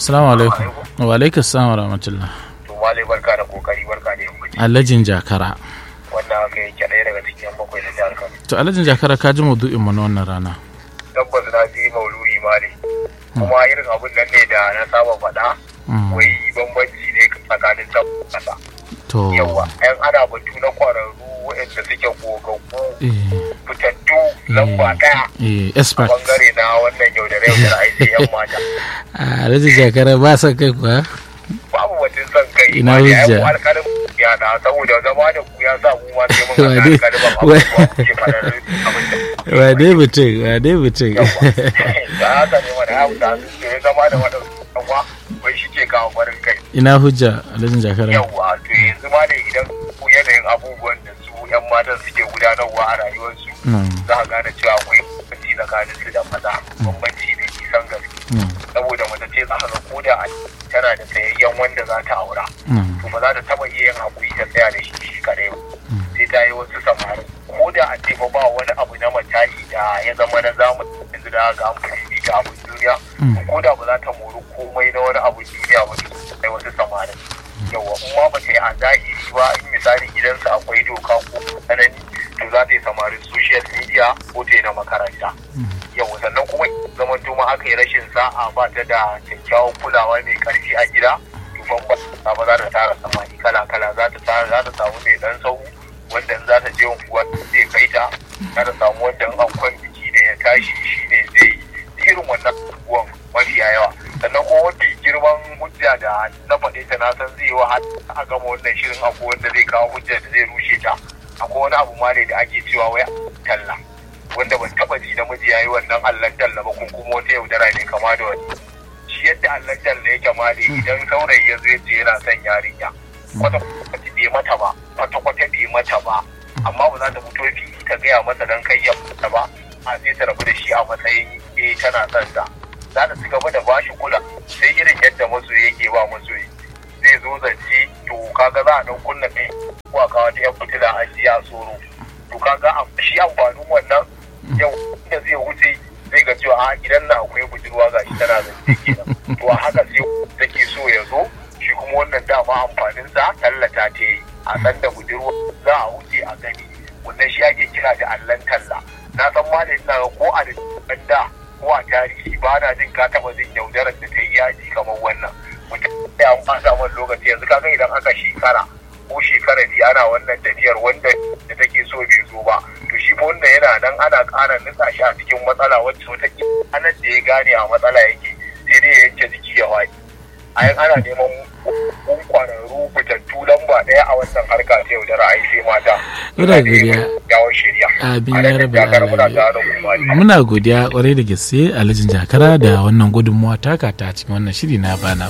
Assalamu alaikum. Wa alaikum assalam wa rahmatullah. to malai barka da kokari barka da yammaci Alhajin Jakara. wannan haka yake ɗaya daga cikin bakwai na jihar Kano To Alhajin Jakara ka ji maudu'in mu na wannan rana. tabbas na ji mauludi mali kuma irin abun nan ne da na saba faɗa Mm. wai bambanci ne tsakanin tabbata To. yawa yan ana batu na kwararru waɗanda suke gogaggu Eh, fitattu lamba ɗaya eh, expert. bangare na wannan yaudare yaudare ai sai yan mata Alhajin Jakara ba sa kai kuwa. babu batun son kai Ina ma da hujja? yan alƙalin ya na saboda zama da ku ya sa mu ma sai mun ga Wane- alƙalin wa- abubuwa ke faɗar abin da Wa dai mutum, wa dai mutum. da haka ne wani abu da su ke zama da waɗansu yawa wai shi ke kawo farin kai Ina hujja Alhajin Jakara. yawa to yanzu ma da idan ku yanayin abubuwan da su yan matan suke gudanarwa a rayuwarsu Mm, za a gane cewa akwai bambanci tsakanin su da maza bambanci ne nisan gaske mm, saboda mace ce za ka ga koda a tana da tsayayyen wanda za ta aura mm, to ba za ta taba iya yin hakuri ta tsaya da shi shi kadai ba sai ta yi wasu samari ko da a ce fa ba wani abu na mataki da ya zama na zamani yanzu da ga amfani da abin duniya Mm. ko da ba za ta mori komai na wani abu duniya ba to sai wasu samari yawa in ma ba ta yi a zahiri ba in misali gidansa akwai doka ko tsanani to za ta yi samarin social media ko ta yi na makaranta yawa sannan kuma zaman tuma aka yi rashin sa'a ba ta da kyakkyawan kulawa mai karfi a gida tufan ba ba za ta tara samani kala kala za ta tara za ta samu mai dan sau wanda in za ta je unguwa zai kai ta za ta samu wanda in akwai biki da ya tashi shi ne zai yi irin wannan abubuwan mafiya yawa sannan kuma mafi girman hujja da na faɗe ta na san zai wa a gama wannan shirin akwai wanda zai kawo hujja da zai rushe ta akwai wani abu ma ne da ake cewa wai talla wanda ban taba ji namiji yayi wannan allan talla ba kun kuma wata yaudara ne kama da wani shi yadda allan talla yake ma ne idan saurayi ya zo yace yana son yarinya kwata kwata bai mata ba kwata kwata bai mata ba amma ba za ta fito fili ta gaya masa dan kai ya mata ba a sai ta rabu da shi a matsayin eh tana son sa za ta ci gaba da bashi kula sai irin yadda masoyi yake ba masoyi zai zo zance to kaga za a dan kunna kai ko a kawo ta yan fitila a ji a tsoro to kaga a- shi amfanin wannan yau da zai wuce zai ga cewa a gidan nan akwai budurwa ga shi tana zance kenan to a haka sai take so ya zo shi kuma wannan dama amfanin sa tallata ta yi a san da budurwa za a wuce a gani wannan shi ake kira da allan talla na san ma da ina ga ko a da da ko a tarihi ba na jin ka taba jin yaudarar da ta yi yaji kamar wannan mutum ya an fasa wani lokaci yanzu kaga idan aka shekara ko shekara biyu ana wannan tafiyar wanda da take so bai zo ba to shi fa wanda yana nan ana ƙara nutsa shi a cikin matsala wacce wata anan da ya gane a matsala yake sai dai ya yanke jiki ya waye a yan ana neman kun kwararru fitattu lamba ɗaya a wannan harka ta yaudara ai sai mata Muna godiya. yawon shirya Abin A ya nan rabu jakar muna alayi. tare da kuma Muna godiya kwarai da gaske Alhajin Jakara da wannan gudunmuwa taka ta cikin wannan shiri na bana